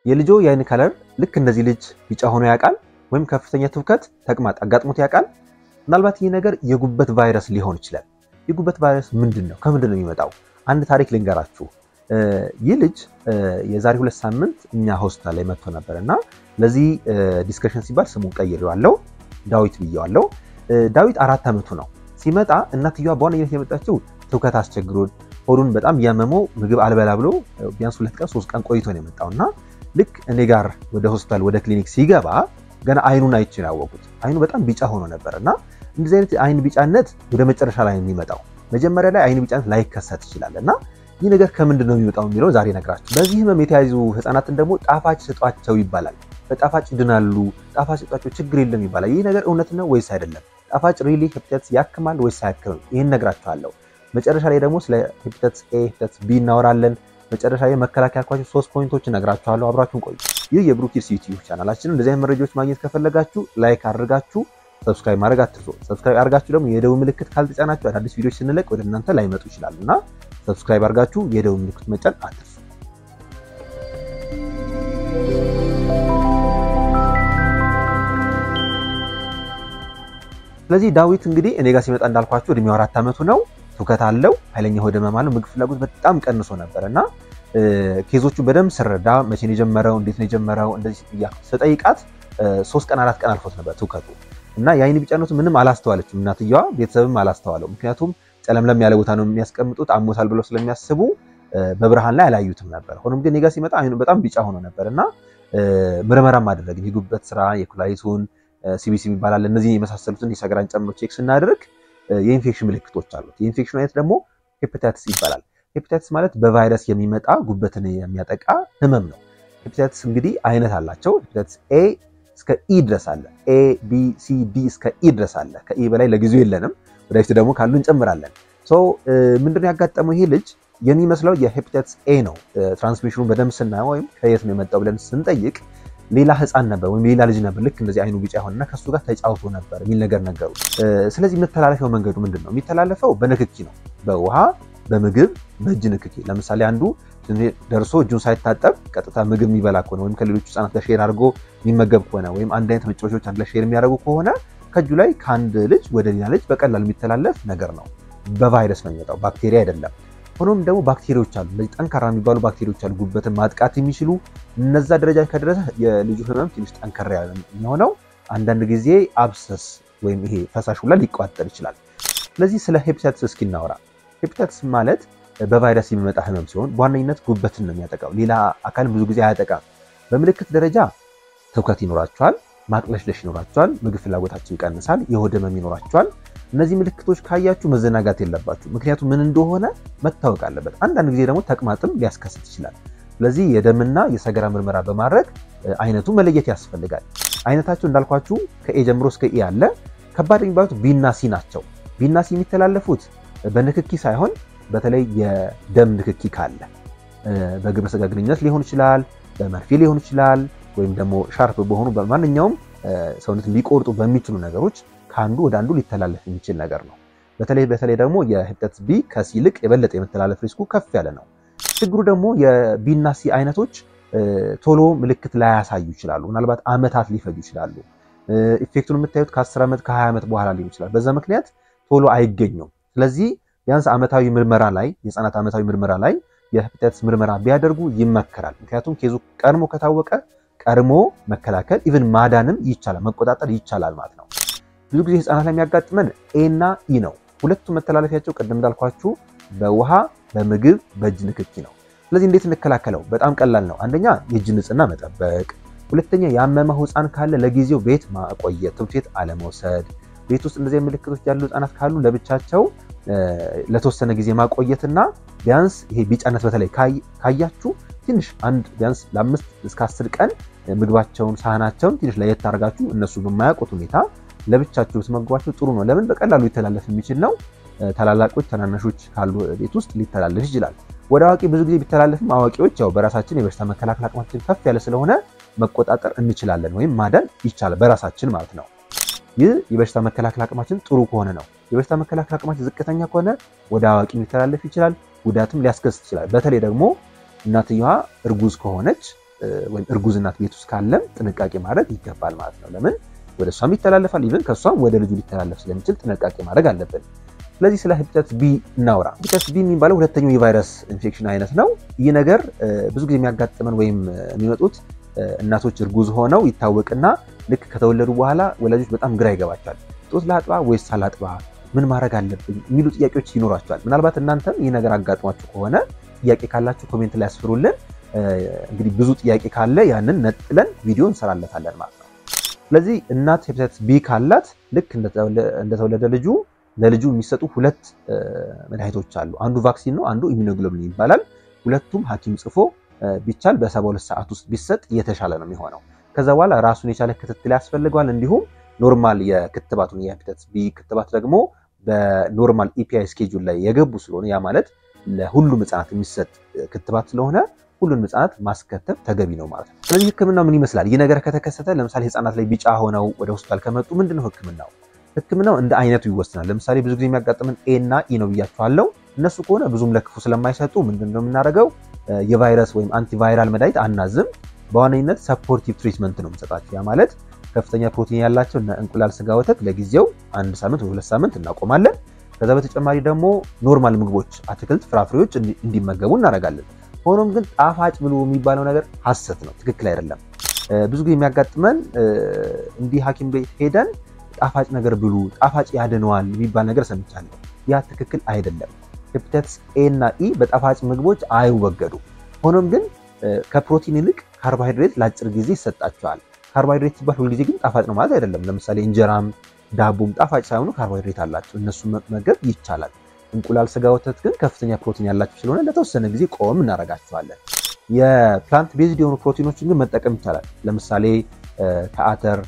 የልጆ የአይን ከለር ልክ እንደዚህ ልጅ ቢጫ ሆኖ ያውቃል? ወይም ከፍተኛ ትውከት፣ ተቅማጥ አጋጥሞት ያውቃል? ምናልባት ይህ ነገር የጉበት ቫይረስ ሊሆን ይችላል። የጉበት ቫይረስ ምንድን ነው? ከምንድን ነው የሚመጣው? አንድ ታሪክ ልንገራችሁ። ይህ ልጅ የዛሬ ሁለት ሳምንት እኛ ሆስፒታል ላይ መጥቶ ነበር እና ለዚህ ዲስከሽን ሲባል ስሙን ቀይሬዋለሁ፣ ዳዊት ብዬዋለሁ። ዳዊት አራት ዓመቱ ነው። ሲመጣ እናትየዋ በዋነኝነት የመጣችው ትውከት አስቸግሮን ሆዱን በጣም እያመመው ምግብ አልበላ ብሎ ቢያንስ ሁለት ቀን ሶስት ቀን ቆይቶ ነው የመጣው እና ልክ እኔ ጋር ወደ ሆስፒታል ወደ ክሊኒክ ሲገባ ገና አይኑን አይቼ ነው ያወቁት። አይኑ በጣም ቢጫ ሆኖ ነበር እና እንደዚህ አይነት አይን ቢጫነት ወደ መጨረሻ ላይ የሚመጣው መጀመሪያ ላይ አይን ቢጫነት ላይከሰት ይችላል እና ይህ ነገር ከምንድን ነው የሚመጣው የሚለው ዛሬ ነግራችሁ። በዚህ ህመም የተያዙ ህፃናትን ደግሞ ጣፋጭ ስጧቸው ይባላል። በጣፋጭ ይድናሉ፣ ጣፋጭ ስጧቸው ችግር የለም ይባላል። ይህ ነገር እውነት ነው ወይስ አይደለም? ጣፋጭ ሪሊ ሄፓታይተስ ያክማል ወይስ አያክምም? ይህን ነግራችኋለሁ። መጨረሻ ላይ ደግሞ ስለ ሄፓታይተስ ኤ፣ ሄፓታይተስ ቢ እናወራለን። መጨረሻ ላይ መከላከያ ያልኳቸው ሶስት ፖይንቶች እነግራችኋለሁ። አብራችሁን ቆዩ። ይህ የብሩኪርስ ዩቲዩብ ቻናላችን እንደዚህ አይነት መረጃዎች ማግኘት ከፈለጋችሁ ላይክ አድርጋችሁ ሰብስክራይብ ማድረግ አትርሱ። ሰብስክራይብ አድርጋችሁ ደግሞ የደውል ምልክት ካልተጫናችሁ አዳዲስ ቪዲዮዎች ስንለቅ ወደ እናንተ ላይመጡ ይችላሉ እና ሰብስክራይብ አድርጋችሁ የደውል ምልክት መጫን አትርሱ። ስለዚህ ዳዊት እንግዲህ እኔ ጋር ሲመጣ እንዳልኳችሁ እድሜው አራት ዓመቱ ነው። ትውከት አለው፣ ኃይለኛ ሆድ ህመም አለው፣ ምግብ ፍላጎት በጣም ቀንሶ ነበር እና ኬዞቹ በደንብ ስረዳ መቼ ነው የጀመረው፣ እንዴት ነው የጀመረው እንደዚህ እያልኩ ስጠይቃት ሶስት ቀን አራት ቀን አልፎት ነበር ትውከቱ እና የአይን ቢጫነቱ ምንም አላስተዋለችም እናትየዋ፣ ቤተሰብም አላስተዋለው። ምክንያቱም ጨለምለም ያለ ቦታ ነው የሚያስቀምጡት አሞታል ብለው ስለሚያስቡ በብርሃን ላይ አላዩትም ነበር። ሆኖም ግን እኔ ጋር ሲመጣ አይኑ በጣም ቢጫ ሆኖ ነበር እና ምርመራም አደረግን የጉበት ስራ የኩላሊቱን ሲቢሲ ይባላል እነዚህ የመሳሰሉትን የሰገራን ጨምሮ ቼክ ስናደርግ የኢንፌክሽን ምልክቶች አሉት። የኢንፌክሽን አይነት ደግሞ ሄፓታይትስ ይባላል። ሄፓታይትስ ማለት በቫይረስ የሚመጣ ጉበትን የሚያጠቃ ህመም ነው። ሄፓታይትስ እንግዲህ አይነት አላቸው። ሄፓታይትስ ኤ እስከ ኢ ድረስ አለ። ኤ ቢ ሲ ዲ እስከ ኢ ድረስ አለ። ከኢ በላይ ለጊዜው የለንም። ወደፊት ደግሞ ካሉ እንጨምራለን። ምንድነው ያጋጠመው ይሄ ልጅ የሚመስለው የሄፓታይትስ ኤ ነው። ትራንስሚሽኑን በደንብ ስናየው ወይም ከየት ነው የመጣው ብለን ስንጠይቅ ሌላ ህፃን ነበር ወይም ሌላ ልጅ ነበር ልክ እንደዚህ አይኑ ቢጫ የሆነና ከሱ ጋር ተጫውቶ ነበር የሚል ነገር ነገሩ። ስለዚህ የሚተላለፈው መንገዱ ምንድን ነው? የሚተላለፈው በንክኪ ነው። በውሃ በምግብ በእጅ ንክኪ። ለምሳሌ አንዱ ደርሶ እጁን ሳይታጠብ ቀጥታ ምግብ የሚበላ ከሆነ ወይም ከሌሎች ህፃናት ጋር ሼር አድርጎ የሚመገብ ከሆነ ወይም አንድ አይነት መጫወቻዎች አንድ ላይ ሼር የሚያደርጉ ከሆነ ከእጁ ላይ ከአንድ ልጅ ወደ ሌላ ልጅ በቀላል የሚተላለፍ ነገር ነው። በቫይረስ ነው የሚመጣው፣ ባክቴሪያ አይደለም። ሆኖም ደግሞ ባክቴሪያዎች አሉ፣ እነዚህ ጠንካራ የሚባሉ ባክቴሪያዎች አሉ፣ ጉበትን ማጥቃት የሚችሉ እነዛ ደረጃ ከደረሰ የልጁ ህመም ትንሽ ጠንከር ያለ የሚሆነው አንዳንድ ጊዜ አብሰስ ወይም ይሄ ፈሳሽ ሁላ ሊቋጠር ይችላል። ስለዚህ ስለ ሄፓታይትስ እስኪ እናወራ። ሄፓታይትስ ማለት በቫይረስ የሚመጣ ህመም ሲሆን በዋነኝነት ጉበትን ነው የሚያጠቃው። ሌላ አካልን ብዙ ጊዜ አያጠቃም። በምልክት ደረጃ ትውከት ይኖራቸዋል፣ ማቅለሽለሽ ይኖራቸዋል፣ ምግብ ፍላጎታቸው ይቀንሳል፣ የሆድ ህመም ይኖራቸዋል። እነዚህ ምልክቶች ካያችሁ መዘናጋት የለባችሁ። ምክንያቱም ምን እንደሆነ መታወቅ አለበት። አንዳንድ ጊዜ ደግሞ ተቅማጥም ሊያስከስት ይችላል። ስለዚህ የደምና የሰገራ ምርመራ በማድረግ አይነቱ መለየት ያስፈልጋል። አይነታቸው እንዳልኳችሁ ከኤ ጀምሮ እስከ ኢ አለ። ከባድ የሚባሉት ቢና ሲ ናቸው። ቢና ሲ የሚተላለፉት በንክኪ ሳይሆን በተለይ የደም ንክኪ ካለ በግብረ ስጋ ግንኙነት ሊሆን ይችላል፣ በመርፌ ሊሆን ይችላል፣ ወይም ደግሞ ሻርፕ በሆኑ በማንኛውም ሰውነትን ሊቆርጡ በሚችሉ ነገሮች ከአንዱ ወደ አንዱ ሊተላለፍ የሚችል ነገር ነው። በተለይ በተለይ ደግሞ የሄፓታይተስ ቢ ከሲ ይልቅ የበለጠ የመተላለፍ ሪስኩ ከፍ ያለ ነው። ችግሩ ደግሞ የቢና ሲ አይነቶች ቶሎ ምልክት ላያሳዩ ይችላሉ። ምናልባት ዓመታት ሊፈጁ ይችላሉ። ኢፌክቱን የምታዩት ከ10 ዓመት ከ20 ዓመት በኋላ ሊሆን ይችላል። በዛ ምክንያት ቶሎ አይገኙም። ስለዚህ ቢያንስ ዓመታዊ ምርመራ ላይ የህፃናት ዓመታዊ ምርመራ ላይ የሄፓታይተስ ምርመራ ቢያደርጉ ይመከራል። ምክንያቱም ኬዙ ቀድሞ ከታወቀ ቀድሞ መከላከል ኢቭን ማዳንም ይቻላል፣ መቆጣጠር ይቻላል ማለት ነው። ብዙ ጊዜ ህፃናት ላይ የሚያጋጥመን ኤ እና ኢ ነው። ሁለቱም መተላለፊያቸው ቅድም እንዳልኳችሁ በውሃ በምግብ በእጅ ንክኪ ነው። ስለዚህ እንዴት እንከላከለው? በጣም ቀላል ነው። አንደኛ የእጅ ንጽህና መጠበቅ፣ ሁለተኛ ያመመው ህፃን ካለ ለጊዜው ቤት ማቆየት፣ ትምህርት ቤት አለመውሰድ። ቤት ውስጥ እንደዚህ ምልክቶች ያሉ ህፃናት ካሉ ለብቻቸው ለተወሰነ ጊዜ ማቆየትና ቢያንስ ይሄ ቢጫነት በተለይ ካያችሁ ትንሽ አንድ ቢያንስ ለአምስት እስከ አስር ቀን ምግባቸውን ሳህናቸውን ትንሽ ለየት አድርጋችሁ እነሱ በማያውቁት ሁኔታ ለብቻቸው ብትመግቧቸው ጥሩ ነው። ለምን በቀላሉ ሊተላለፍ የሚችል ነው። ታላላቆች ታናናሾች ካሉ ቤት ውስጥ ሊተላለፍ ይችላል። ወደ አዋቂ ብዙ ጊዜ ቢተላለፍም አዋቂዎች ያው በራሳችን የበሽታ መከላከል አቅማችን ከፍ ያለ ስለሆነ መቆጣጠር እንችላለን ወይም ማዳን ይቻላል በራሳችን ማለት ነው። ይህ የበሽታ መከላከል አቅማችን ጥሩ ከሆነ ነው። የበሽታ መከላከል አቅማችን ዝቅተኛ ከሆነ ወደ አዋቂ ሊተላለፍ ይችላል፣ ጉዳትም ሊያስከስት ይችላል። በተለይ ደግሞ እናትየዋ እርጉዝ ከሆነች ወይም እርጉዝ እናት ቤት ውስጥ ካለም ጥንቃቄ ማድረግ ይገባል ማለት ነው። ለምን ወደ እሷም ይተላለፋል፣ ኢቨን ከእሷም ወደ ልጁ ሊተላለፍ ስለሚችል ጥንቃቄ ማድረግ አለብን። ስለዚህ ስለ ሄፓታይተስ ቢ እናውራ። ሄፓታይተስ ቢ የሚባለው ሁለተኛው የቫይረስ ኢንፌክሽን አይነት ነው። ይህ ነገር ብዙ ጊዜ የሚያጋጥመን ወይም የሚመጡት እናቶች እርጉዝ ሆነው ይታወቅና ልክ ከተወለዱ በኋላ ወላጆች በጣም ግራ ይገባቸዋል። ጡት ላጥባ ወይስ ሳላጥባ ምን ማድረግ አለብኝ የሚሉ ጥያቄዎች ይኖራቸዋል። ምናልባት እናንተም ይህ ነገር አጋጥሟችሁ ከሆነ ጥያቄ ካላችሁ ኮሜንት ላይ ያስፍሩልን። እንግዲህ ብዙ ጥያቄ ካለ ያንን ነጥለን ቪዲዮ እንሰራለታለን ማለት ነው። ስለዚህ እናት ሄፓታይተስ ቢ ካላት ልክ እንደተወለደ ልጁ ለልጁ የሚሰጡ ሁለት መድኃኒቶች አሉ። አንዱ ቫክሲን ነው፣ አንዱ ኢሚኖግሎብሊን ይባላል። ሁለቱም ሐኪም ጽፎ ቢቻል በሰባ ሁለት ሰዓት ውስጥ ቢሰጥ እየተሻለ ነው የሚሆነው። ከዛ በኋላ ራሱን የቻለ ክትትል ያስፈልገዋል። እንዲሁም ኖርማል የክትባቱን የሄፓታይተስ ቢ ክትባት ደግሞ በኖርማል ኢፒአይ ስኬጁል ላይ የገቡ ስለሆነ ያ ማለት ለሁሉም ህጻናት የሚሰጥ ክትባት ስለሆነ ሁሉንም ህጻናት ማስከተብ ተገቢ ነው ማለት ነው። ስለዚህ ህክምናው ምን ይመስላል? ይህ ነገር ከተከሰተ ለምሳሌ ህጻናት ላይ ቢጫ ሆነው ወደ ሆስፒታል ከመጡ ምንድነው ህክምናው? ህክምናው እንደ አይነቱ ይወስናል። ለምሳሌ ብዙ ጊዜ የሚያጋጥምን ኤ እና ኢ ነው ብያቸዋለሁ። እነሱ ከሆነ ብዙም ለክፉ ስለማይሰጡ ምንድነው የምናደርገው? የቫይረስ ወይም አንቲቫይራል መድኃኒት አናዝም። በዋነኝነት ሰፖርቲቭ ትሪትመንት ነው የምንሰጣቸው። ያ ማለት ከፍተኛ ፕሮቲን ያላቸው እነ እንቁላል፣ ስጋ፣ ወተት ለጊዜው አንድ ሳምንት ወይ ሁለት ሳምንት እናቆማለን። ከዛ በተጨማሪ ደግሞ ኖርማል ምግቦች፣ አትክልት፣ ፍራፍሬዎች እንዲመገቡ እናደርጋለን። ሆኖም ግን ጣፋጭ ብሉ የሚባለው ነገር ሐሰት ነው፣ ትክክል አይደለም። ብዙ ጊዜ የሚያጋጥመን እንዲህ ሐኪም ቤት ሄደን ጣፋጭ ነገር ብሉ፣ ጣፋጭ ያድነዋል የሚባል ነገር ሰምቻለሁ። ያ ትክክል አይደለም። ሄፓታይተስ ኤ እና ኢ በጣፋጭ ምግቦች አይወገዱ። ሆኖም ግን ከፕሮቲን ይልቅ ካርቦሃይድሬት ለአጭር ጊዜ ይሰጣቸዋል። ካርቦሃይድሬት ሲባል ሁልጊዜ ግን ጣፋጭ ነው ማለት አይደለም። ለምሳሌ እንጀራም ዳቦም ጣፋጭ ሳይሆኑ ካርቦሃይድሬት አላቸው። እነሱ መመገብ ይቻላል። እንቁላል፣ ስጋ፣ ወተት ግን ከፍተኛ ፕሮቲን ያላቸው ስለሆነ ለተወሰነ ጊዜ ቆም እናደርጋቸዋለን። የፕላንት ቤዝድ የሆኑ ፕሮቲኖችን ግን መጠቀም ይቻላል። ለምሳሌ ከአተር፣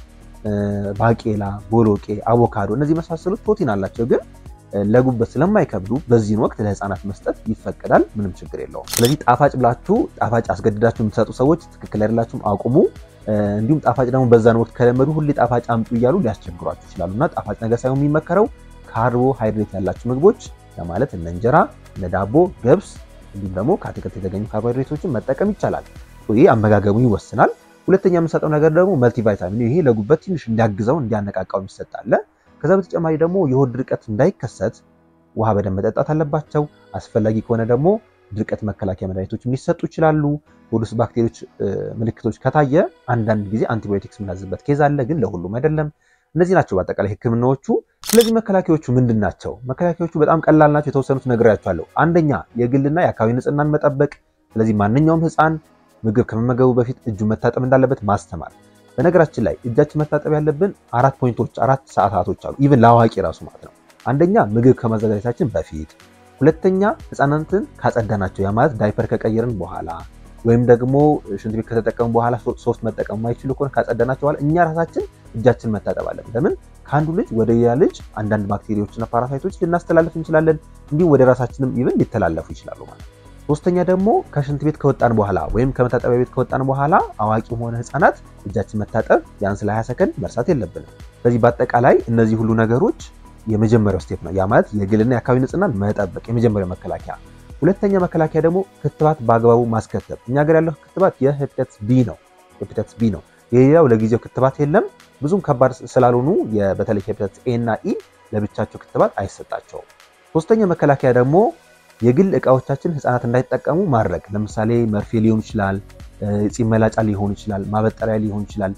ባቄላ፣ ቦሎቄ፣ አቮካዶ እነዚህ የመሳሰሉት ፕሮቲን አላቸው ግን ለጉበት ስለማይከብዱ በዚህን ወቅት ለህፃናት መስጠት ይፈቀዳል። ምንም ችግር የለውም። ስለዚህ ጣፋጭ ብላችሁ ጣፋጭ አስገድዳችሁ የምትሰጡ ሰዎች ትክክል አይደላችሁም፣ አቁሙ። እንዲሁም ጣፋጭ ደግሞ በዛን ወቅት ከለመዱ ሁሌ ጣፋጭ አምጡ እያሉ ሊያስቸግሯችሁ ይችላሉ እና ጣፋጭ ነገር ሳይሆን የሚመከረው ካርቦሃይድሬት ያላቸው ምግቦች ለማለት እነ እንጀራ፣ እነ ዳቦ፣ ገብስ እንዲሁም ደግሞ ከአትክልት የተገኙ ካርቦሃይድሬቶችን መጠቀም ይቻላል። ይህ አመጋገቡ ይወስናል። ሁለተኛ የምንሰጠው ነገር ደግሞ መልቲቫይታሚን፣ ይሄ ለጉበት ትንሽ እንዲያግዘው እንዲያነቃቃው ይሰጣል። ከዛ በተጨማሪ ደግሞ የሆድ ድርቀት እንዳይከሰት ውሃ በደንብ መጠጣት አለባቸው። አስፈላጊ ከሆነ ደግሞ ድርቀት መከላከያ መድኃኒቶች ሊሰጡ ይችላሉ። ሆድ ውስጥ ባክቴሪዎች ምልክቶች ከታየ አንዳንድ ጊዜ አንቲባዮቲክስ የምናዝበት ኬዝ አለ፣ ግን ለሁሉም አይደለም። እነዚህ ናቸው በአጠቃላይ ህክምናዎቹ። ስለዚህ መከላከያዎቹ ምንድን ናቸው? መከላከያዎቹ በጣም ቀላል ናቸው። የተወሰኑት ነግሬያቸዋለሁ። አንደኛ የግልና የአካባቢ ንጽህናን መጠበቅ። ስለዚህ ማንኛውም ህፃን ምግብ ከመመገቡ በፊት እጁ መታጠብ እንዳለበት ማስተማር በነገራችን ላይ እጃችን መታጠብ ያለብን አራት ፖይንቶች አራት ሰዓታቶች አሉ። ኢቭን ለአዋቂ ራሱ ማለት ነው። አንደኛ ምግብ ከማዘጋጀታችን በፊት፣ ሁለተኛ ህፃናትን ካጸዳናቸው፣ ያ ማለት ዳይፐር ከቀየርን በኋላ ወይም ደግሞ ሽንት ቤት ከተጠቀሙ በኋላ ሶፍት መጠቀም የማይችሉ ከሆነ ካጸዳናቸው በኋላ እኛ ራሳችን እጃችን መታጠብ አለብን። ለምን ከአንዱ ልጅ ወደ ሌላ ልጅ አንዳንድ ባክቴሪያዎችና ፓራሳይቶች ልናስተላልፍ እንችላለን። እንዲሁም ወደ ራሳችንም ኢቭን ሊተላለፉ ይችላሉ ማለት ነው። ሶስተኛ ደግሞ ከሽንት ቤት ከወጣን በኋላ ወይም ከመታጠቢያ ቤት ከወጣን በኋላ አዋቂም ሆነ ህፃናት እጃችን መታጠብ ቢያንስ ለ20 ሰከንድ መርሳት የለብንም። ስለዚህ በአጠቃላይ እነዚህ ሁሉ ነገሮች የመጀመሪያው ስቴፕ ነው። ያ ማለት የግልና የአካባቢ ንጽህናን መጠበቅ የመጀመሪያው መከላከያ። ሁለተኛ መከላከያ ደግሞ ክትባት በአግባቡ ማስከተብ። እኛ ሀገር ያለው ክትባት የሄፓታይተስ ቢ ነው። ሄፓታይተስ ቢ ነው። የሌላው ለጊዜው ክትባት የለም። ብዙም ከባድ ስላልሆኑ በተለይ ሄፓታይተስ ኤ እና ኢ ለብቻቸው ክትባት አይሰጣቸውም። ሶስተኛ መከላከያ ደግሞ የግል እቃዎቻችን ህፃናት እንዳይጠቀሙ ማድረግ። ለምሳሌ መርፌ ሊሆን ይችላል፣ ፂም መላጫ ሊሆን ይችላል፣ ማበጠሪያ ሊሆን ይችላል።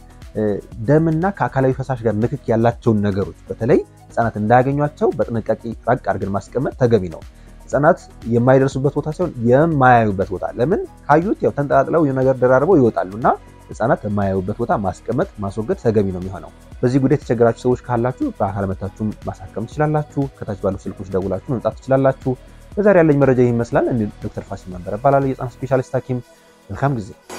ደምና ከአካላዊ ፈሳሽ ጋር ንክክ ያላቸውን ነገሮች በተለይ ህፃናት እንዳያገኟቸው በጥንቃቄ ራቅ አድርገን ማስቀመጥ ተገቢ ነው። ህፃናት የማይደርሱበት ቦታ ሳይሆን የማያዩበት ቦታ። ለምን ካዩት ያው ተንጠላጥለው ነገር ደራርበው ይወጣሉ እና ህፃናት የማያዩበት ቦታ ማስቀመጥ ማስወገድ ተገቢ ነው የሚሆነው። በዚህ ጉዳይ የተቸገራችሁ ሰዎች ካላችሁ በአካል መታችሁ ማሳከም ትችላላችሁ። ከታች ባሉ ስልኮች ደውላችሁ መምጣት ትችላላችሁ። በዛሬ ያለኝ መረጃ ይህ ይመስላል። እንዲ ዶክተር ፋሲል መንበር እባላለሁ የህፃናት ስፔሻሊስት ሐኪም። መልካም ጊዜ